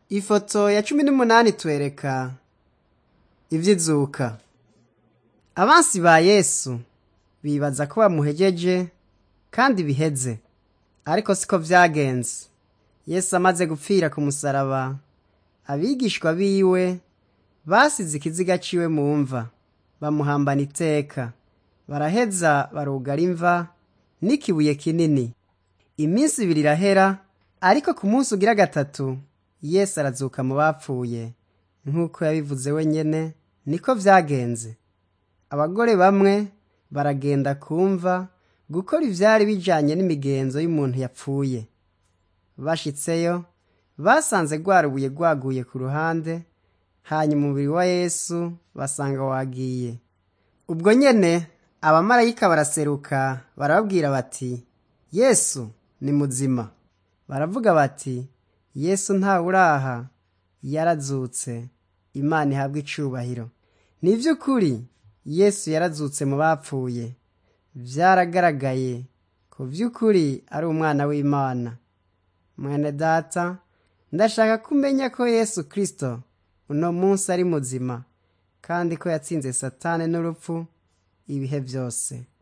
Ifoto ya cumi n'umunani itwereka ivy'izuka. Abansi ba Yesu bibaza ko bamuhejeje kandi biheze, ariko siko vyagenze. Yesu amaze gupfira ku musaraba, abigishwa biwe basize ikiziga ciwe mu mva, bamuhambana iteka, baraheza barugara imva n'ikibuye kinini. Iminsi ibiri irahera, ariko ku munsi ugira gatatu Yesu arazuka mu bapfuye, nk'uko yabivuze we nyene niko vyagenze. Abagore bamwe baragenda kumva gukora ivyari bijanye n'imigenzo y'umuntu yapfuye. Bashitseyo basanze rwa rubuye rwaguye ku ruhande, hanyuma umubiri wa Yesu basanga wagiye. Ubwo nyene abamarayika baraseruka barababwira bati, Yesu ni muzima. Baravuga bati, Yesu ntawuraha, yarazutse. Imana ihabwe icubahiro. Ni ivy'ukuri Yesu yarazutse mu bapfuye. Vyaragaragaye ko vy'ukuri ari umwana w'Imana. Mwene data, ndashaka ko umenya ko Yesu Kristo uno munsi ari muzima, kandi ko yatsinze Satani n'urupfu ibihe vyose.